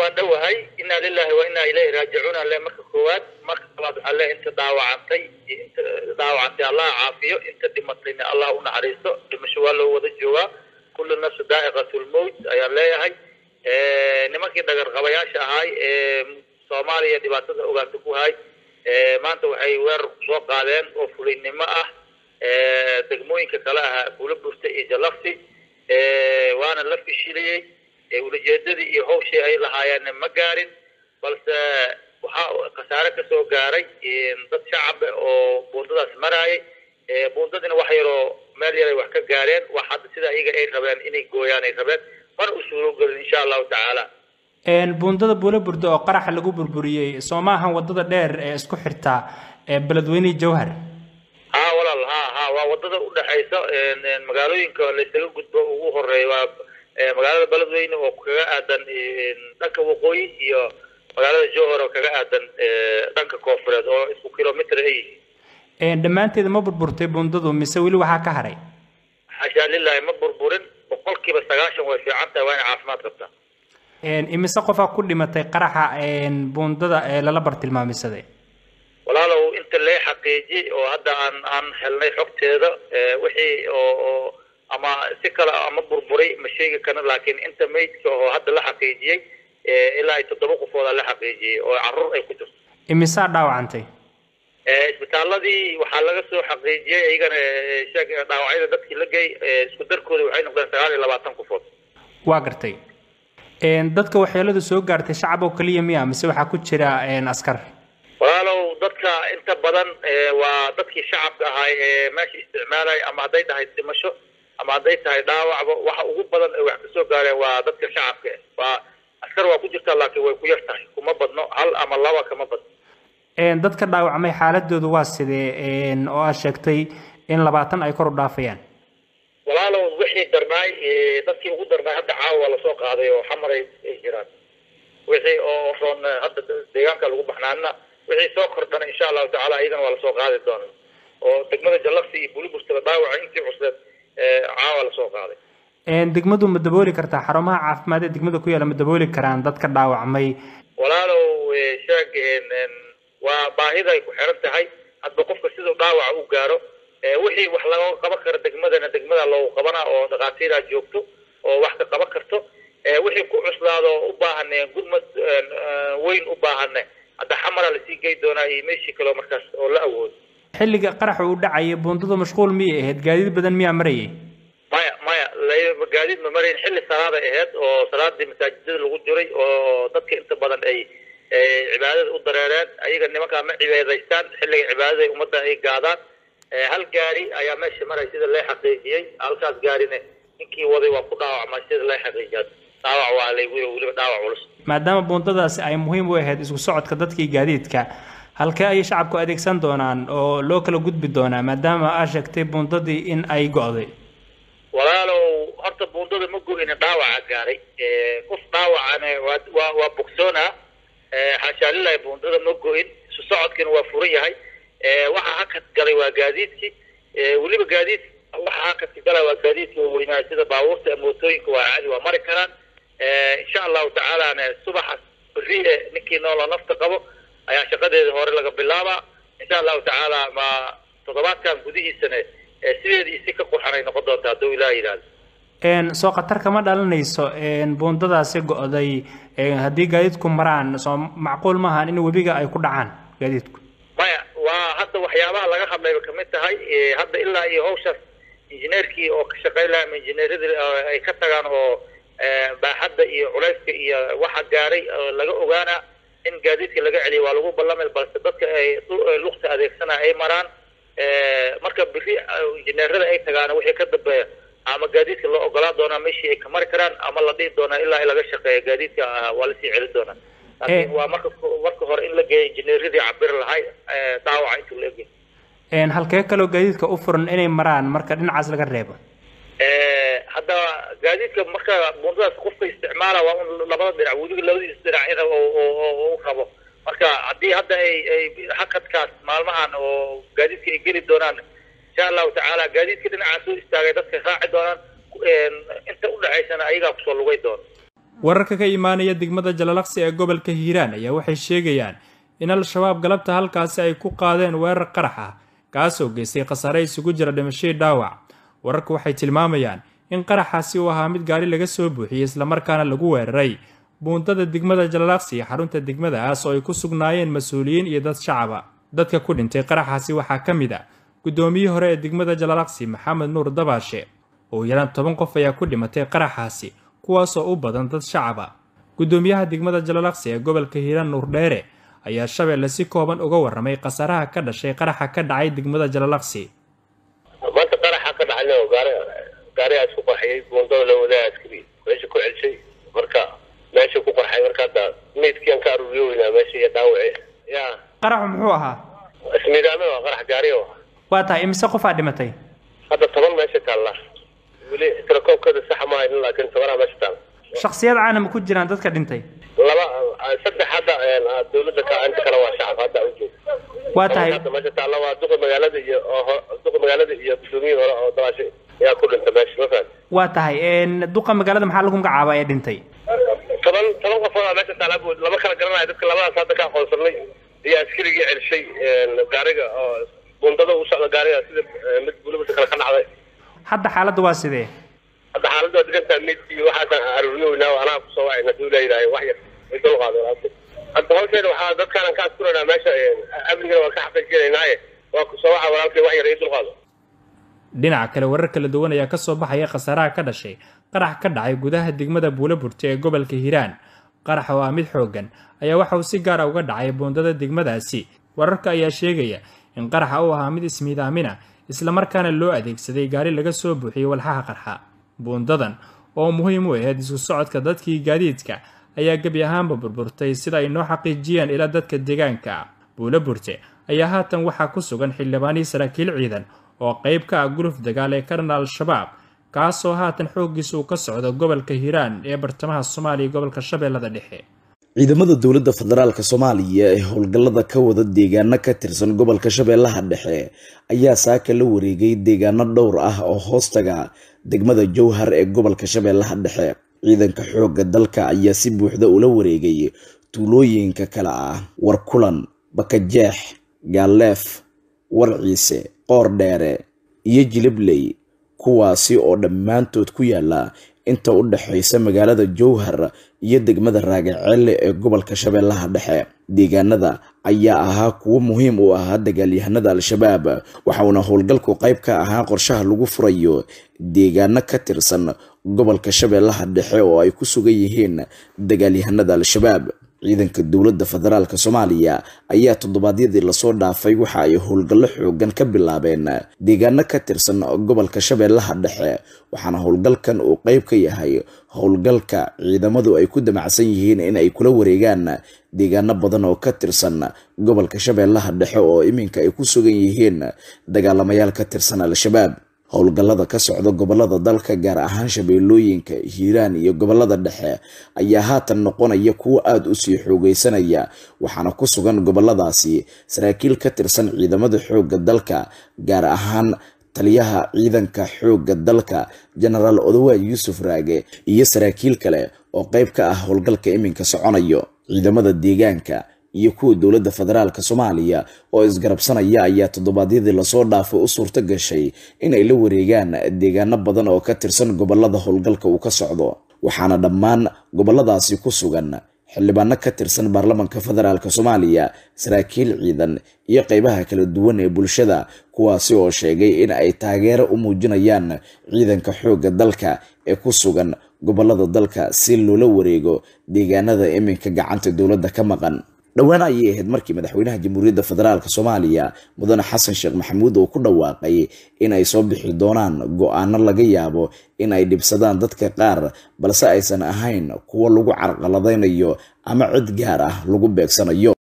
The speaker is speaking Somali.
waa dhowahay inaa lilahi wa inaa ilayhi raajicuun alle marka koowaad marka labaad alle inta dhaawacantay inta dhaawacantay allah caafiyo inta dhimatayna allah u naxariisto dhimasho waa loo wada joogaa kullu nafsu daa'iqatulmowt ayaan leeyahay nimankii dhagarqabayaasha ahaay ee soomaaliya dhibaatada ogaanta ku hay maanta waxay weerar kusoo qaadeen oo fulinnimo ah degmooyinka kale ahaa kula burta iyo jalafti waana la fishiliyey ulajeedadii iyo hawshii ay lahaayeenna ma gaarin balse waxaa khasaare ka soo gaaray dad shacab oo buundadaas maraayay buundadina wax yaroo meel yaray wax ka gaareen wax hadda sida iyaga ay rabeen inay gooyaan ay rabeen mana u suurogelin insha allahu tacaala buundada buula burda oo qaraxa lagu burburiyey soo maahan wadada dheer ee isku xirta beledweyne jawhar ha walaal ha ha waa wadada udhexaysa magaalooyinka laysaga gudbo ugu horeeya waa magaalada beledweyne oo kaga aadan dhanka waqooyi iyo magaalada jowhar oo kaga aadan dhanka koonfureed oo isku kilomitr ay yihiin dhammaanteeda ma burburtay buundadu mise weli waxaa ka haray xashaa lilahi ma burburin boqolkiiba sagaashan way fiican tahay waa inay caafimaad qabtaa imise qofaa ku dhimatay qaraxa buundada ee lala bartilmaamisaday walaalow inta lee xaqiijiyey oo hadda aan aan helnay xogteeda wixii oo oo ama si kale ama burburay ma sheegi karna laakiin inta maydka oo hadda la xaqiijiyey ilaa ay toddoba qofooda la xaqiijiyey oo caruur ay ku jirto imisaa dhaawacantay isbitaaladii waxaa laga soo xaqiijiyey iyagana sheeg dhaawacyada dadkii la gey isku darkooda waxay noqdeen sagaal iyo labaatan qofood waa gartay dadka waxyeeladu soo gaartay shacab oo keliya miya mise waxaa ku jira askar walaalow dadka inta badan waa dadkii shacabka ahaay ee meesha isticmaalaya ama hadday tahay dhimasho ama hadday tahay dhaawacba waxa ugu badan ee wax kasoo gaareen waa dadka shacabka waa askar waa ku jirtaa laakiin way ku yar tahay kuma badno hal ama laba kama badno dadka dhaawacmay xaaladoodu waa sidee oo aad sheegtay in labaatan ay kor u dhaafayaan walaalow wixii darnaay dadkii ugu darnaay hadda caawa waa lasoo qaaday oo xamaray ay jiraan wixii oo roon hadda deegaanka lagu baxnaanna wixii soo kordhana insha allahu tacala iyadana waa lasoo qaadi doona oo degmada jallafsi iyo buliburtaba dhaawaca intii cusleed caawa lasoo qaaday degmadu ma dabooli kartaa xarumaha caafimaad ee degmada ku yaala ma dabooli karaan dadka dhaawacmay walaalow sheeg waa baahida ay ku xiran tahay hadba qofka siduu dhaawaca u gaaro wixii wax laga qaban karo degmadana degmada loogu qabana oo dhakhaatiiraa joogto oo wax ka qaban karto wixii ku cuslaado u baahan gurmad weyn u baahane hadda xamara lasii gey doonaa iyo meeshii kaleo markaas oo la awoodo xilliga qaraxa uu dhacaya buundadu mashquul miyay ahayd gaadiid badan miyaa marayay maya maya gaadiid ma marayn xilli salaaday ahayd oo salaadii masaajidada lagu jiray oo dadka inta badan ay cibaadada u dareereen ayaga nimankaa ma cibaadaystaan xilliga cibaadada ummadda ay gaadaan hal gaari ayaa meesha maray sida lee xaqiijiyey halkaas gaarine ninkii waday waa ku dhaawacmay sida lee xaqiijiya dhaawac waa laygu weliba dhaawac culus maadaama buundadaasi ay muhiim u ahayd isku socodka dadkii gaadiidka halkee ayay shacabku adeegsan doonaan oo loo kala gudbi doonaa maadaama aa sheegtay buundadii in ay go'day walaalow horta buundada ma go-ina dhaawaca gaaray qof dhaawacane waa waa waa bogsoonaa xaashaa lilahi buundada ma go-in isu socodkiina waa furan yahay waxa hakad galay waa gaadiidkii weliba gaadiid waxa hakadka galay waa gaadiidka waaweynaa sida baabuurta mootooyinka waa caadi waa mari karaan insha allahu tacaalana subaxas beri ninkii nooloo nafta qabo ayaa shaqadeeda hore laga bilaabaa insha allahu tacaala ma toddobaadkan gudihiisana sideedii si ka qurxanay noqon doonta hadduu ilaah yidhaahdo soo khatar kama dhalanayso buundadaasi go'day haddii gaadiidku maraan soo macquul maahan in webiga ay ku dhacaan gaadiidku maya waa hadda waxyaabaha laga hadlayba kamid tahay hadda ilaa iyo hawshaas injineerkii oo ka shaqayn lahaa injineeradii ay ka tagaan oo baaxadda iyo culayska iyo waxa gaaray laga ogaanaa in gaadiidka laga celiyo waa lagu ballamay balse dadka ay lugta adeegsana ay maraan marka biri injineerada ay tagaan wixii ka dambeeya ama gaadiidka loo ogolaa doonaa meeshii ay ka mari karaan ama la dhihi doonaa ilaa laga shaqeeya gaadiidka waa lasii celin doonaa laakiin waa marka marka hore in la geeyo injineeradii cabir lahay dhaawaca intuu la egay halkee kaloo gaadiidka u furan inay maraan marka dhinacaas laga reebo hadda gaadiidka marka buundadaas qofka isticmaala waa un labada dhinac weliba labadiisa dhinac in u rabo marka haddii hadda ay ay hakadkaas maalmahan oo gaadiidka ay geli doonaan insha allahu tacaala gaadiidka dhinacaas u istaagay dadka raaci doonaan inta udhexaysana ayagaa kusoo lugay doona wararka ka imaanaya degmada jalalaqsi ee gobolka hiiraan ayaa waxay sheegayaan in al-shabaab galabta halkaasi ay ku qaadeen weerar qarax ah kaasoo geystay khasaare isugu jira dhimashadii dhaawac wararku waxay tilmaamayaan in qaraxaasi uu ahaa mid gaari laga soo buuxiyey islamarkaana lagu weeraray buundada degmada jalalaqsi iyo xarunta degmadaas oo ay ku sugnaayeen mas-uuliyiin iyo dad shacaba dadka ku dhintay qaraxaasi waxaa ka mid a guddoomiyihii hore ee degmada jalalaqsi maxamed nuur dabaashe oo yaraan toban qof ayaa ku dhimatay qaraxaasi kuwaasoo u badan dad shacaba guddoomiyaha degmada jalalaqsi ee gobolka hiiraan nuur dheere ayaa shabeelle si kooban uga warramay khasaaraha ka dhashay qaraxa ka dhacay degmada jalalaqsi maanta qaraxa ka dhacayna gaari gaarigaa isku qarxiyey buundada la wadaa askari meesha ku celshay marka meesha ku qarxay marka hadda meydkiiaan ka aruuriyo weynaa meesha iyo dhaawaci ya qaraxu muxuu ahaa ismiidaame waa qarax gaari oo waa tahay imise qofaa dhimatay hadda toban meesha taalla weli tirakoobkeeda saxa ma haynin laakiin tobanaa meesha taalla shaksiyad caana ma ku jiraan dadka dhintay laba saddex hadda dawladda ka inta kale waa shacab hadda u joog waa tahay hadda meesha taalla waa duqa magaalada iyo oo duqa magaalada iyo gudoomiyihii hore oo dabaashay yaa ku dhintay meesha ma fahan waa tahay duqa magaalada maxaa lagu magacaaba ee dhintay toban toban qofoodaa meesha taalla lama kala garanayo dadka labadaas hadda ka aqoonsanay iyo askarigii celshay gaariga oo bundada u socda gaariga sida mid bulabada kale ka dhacday hadda xaaladda waa sidee hadda xaaladda waa degantaa meydkii waxaasaan aruuriyownaa anaa kusoo wacayna haduu leeyahay wax yar ay dul qaadeen hadda hawsheeda waxaa dadkaanan ka askuranaa meesha amnigana waan ka xaqiijinaynaaye waa kusoo waxa walaalkay wax yar ay dul qaado dhinaca kale warar kala duwan ayaa kasoo baxaya khasaaraha ka dhashay qarax ka dhacay gudaha degmada buulaburte ee gobolka hiiraan qarax oo ah mid xooggan ayaa waxa uu si gaara uga dhacay buundada degmadaasi wararka ayaa sheegaya in qaraxa uu ahaa mid ismiidaamina islamarkaana loo adeegsaday gaari laga soo buuxiyey walxaha qarxa buundadan oo muhiim u ahayd isku socodka dadkii gaadiidka ayaa gebi ahaanba burburtay sida ay noo xaqiijiyeen ilaa dadka deegaanka buula burte ayaa haatan waxaa ku sugan xildhibaanihii saraakiil ciidan oo qayb ka ah guluf dagaal ee karana al-shabaab kaasoo haatan xooggiisa uu ka socdo gobolka hiiraan ee bartamaha soomaaliya iyo gobolka shabeellada dhexe ciidamada dowladda federaalk soomaaliya ee howlgallada ka wada deegaano ka tirsan gobolka shabeellaha dhexe ayaa saaka la wareegay deegaano dhowr ah oo hoostaga degmada jowhar ee gobolka shabeellaha dhexe ciidanka xoogga dalka ayaa si buuxda ula wareegay tuulooyinka kale ah warkulan bakajeex gaaleef warciise qoor dheere iyo jilibley kuwaasi oo dhammaantood ku yaala inta u dhexaysa magaalada jowhar iyo degmada raagaceelle ee gobolka shabeellaha dhexe deegaanada ayaa ahaa kuwo muhiim u ahaa dagaalyahanada al-shabaab waxauna howlgalku qayb ka ahaa qorshaha lagu furayo deegaano ka tirsan gobolka shabeellaha dhexe oo ay ku sugan yihiin dagaalyahanada al-shabaab ciidanka dowladda federaalk soomaaliya ayaa toddobaadyadii lasoo dhaafay waxa ay howlgallo xoogan ka bilaabeen deegaano ka tirsan gobolka shabeellaha dhexe waxaana howlgalkan uu qayb ka yahay howlgalka ciidamadu ay ku damacsan yihiin in ay kula wareegaan deegaano badan oo ka tirsan gobolka shabeellaha dhexe oo iminka ay ku sugan yihiin dagaalamayaal ka tirsan al-shabaab howlgallada ka socda gobolada dalka gaar ahaan shabeellooyinka hiiraan iyo gobolada dhexe ayaa haatan noqonaya kuwo aada u sii xoogeysanaya waxaana ku sugan goboladaasi saraakiil ka tirsan ciidamada xoogga dalka gaar ahaan taliyaha ciidanka xoogga dalka jenaraal odawaad yuusuf raage iyo saraakiil kale oo qayb ka ah howlgalka iminka soconayo ciidamada deegaanka iyo kuwa dowladda federaalk soomaaliya oo isgarabsanaya ayaa toddobaadyadii lasoo dhaafay u suurto gashay inay la wareegaan deegaano badan oo ka tirsan gobolada howlgalka uu ka socdo waxaana dhammaan goboladaasi ku sugan xildhibaano ka tirsan baarlamanka federaalk soomaaliya saraakiil ciidan iyo qeybaha kala duwan ee bulshada kuwaasi oo sheegay in ay taageero u muujinayaan ciidanka xoogga dalka ee ku sugan gobolada dalka si loola wareego deegaanada iminka gacanta dowladda ka maqan dhowaan ayay ahayd markii madaxweynaha jamhuuriyadda federaalk soomaaliya mudane xasan sheekh maxamuud oo ku dhawaaqay in ay soo bixi doonaan go-aano laga yaabo in ay dhibsadaan dadka qaar balse aysan ahayn kuwo lagu carqaladaynayo ama cid gaar ah lagu beegsanayo